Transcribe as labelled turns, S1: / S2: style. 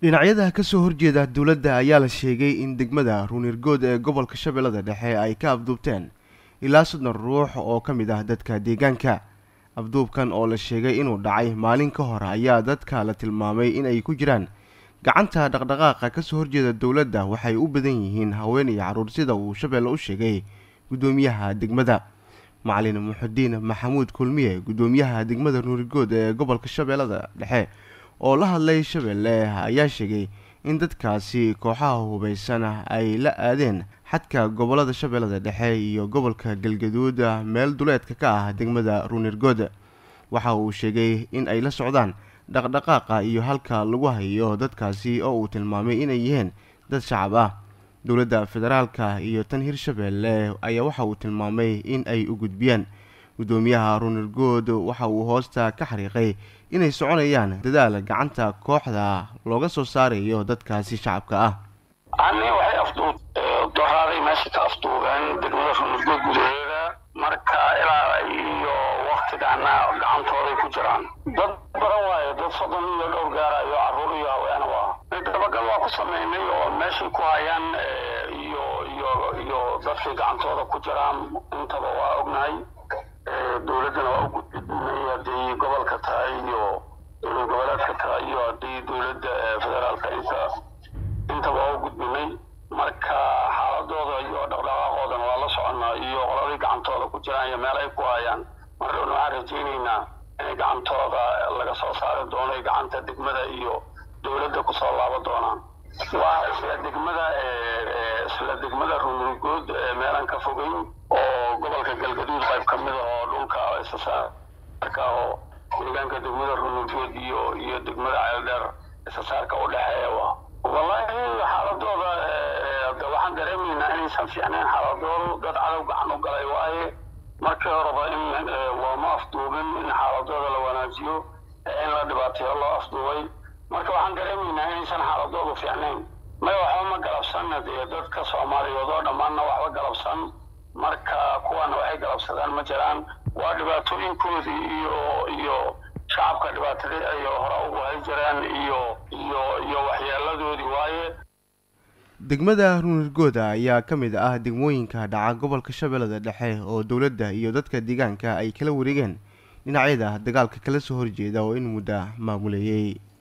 S1: dhinacyada kasoo horjeeda dowladda ayaa la sheegay in degmada ruunirgood ee gobolka shabeellada dhexe ay ka afduubteen ilaa soddon ruux oo ka mid ah dadka deegaanka afduubkan oo la sheegay inuu dhacay maalin ka hor ayaa dadka la tilmaamay inay ku jiraan gacanta dhaqdhaqaaqa kasoo horjeeda dowladda waxay u badan yihiin haween iyo carruur sida uu shabeelle u sheegay guddoomiyaha degmada macalin muxudiin maxamuud kulmiye guddoomiyaha degmada ruunirgood ee gobolka shabeellada dhexe oo la hadlay shabeelle ayaa sheegay in dadkaasi kooxaha hubaysan ay la aadeen xadka gobolada shabeellada dhexe iyo gobolka galgaduud meel duleedka ka ah degmada ruunirgood waxa uu sheegay in ay la socdaan dhaqdhaqaaqa iyo halka lagu hayo dadkaasi oo uu tilmaamay inay yihiin dad shacab ah dowladda federaalka iyo tan hirshabeelle ayaa waxa uu tilmaamay in ay u gudbiyaan guddoomiyaha ruunirgood waxa uu hoosta ka xariiqay inay soconayaan dadaal gacanta kooxda looga soo saarayo dadkaasi shacabka ah
S2: ani waxay afduub doraaday meesha ka afduubeen degmada ruunirgood gudaheeda marka ilaa iyo waktigana gacantooday ku jiraan dad badan waayo dad soddon iyo dhowr gaarayo carruur iyo haweena waa dabagal waa ku sameynay oo meeshay ku hayaan iyo iyo iyo dadkay gacantooda ku jiraan intaba waa ognahay dowladdana waa u gudbinay haddii gobolka tahay iyo dowlad goboleedka tahay iyo haddii dowladda federaalka inta intaba waa u gudbinay marka xaaladooda iyo dhaqdhaqaaqoodana waa la soconnaa iyo qoladii gacantooda ku jiraan iyo meel ay ku hayaan marna waxaan rajaynaynaa inay gacantooda laga soo saari doono gacanta degmada iyo dowladda kusoo laabo doonaan waa isla degmada isla degmada ruunurgood meelaan ka fogeyn oo gobolka galgaduud qayb ka mid ah oo dhulka isasaarka oo deegaanka degmada ruunurgood iyo iyo degmada ceeldheer isasaarka u dhexeeya waa wallaahi xaaladooda waxaan dareemaynaa inaysan fiicnayn xaaladoodu dad cadow gacan u galay waaye markii horeba in looma afduubin in xaaladooda la wanaajiyo in la dhibaateeyo loo afduubay marka waxaan dareemaynaa inaysan xaaladoodu fiicnayn may waxba ma galabsan dee dadka soomaaliyeed oo dhammaanna waxba galabsan marka kuwaana waxay galabsadaan ma jiraan waa dhibaatooyinkoodii iyo iyo shacabka dhibaatadii ay hore ugu hay jireen iyo iyo iyo waxyeeladoodii waaye
S1: degmada ruunirgooda ayaa ka mid ah degmooyinka dhaca gobolka shabeellada dhexe oo dowladda iyo dadka deegaanka ay kala wareegeen dhinacyada dagaalka kala soo horjeeda oo in muddo maamuleeyey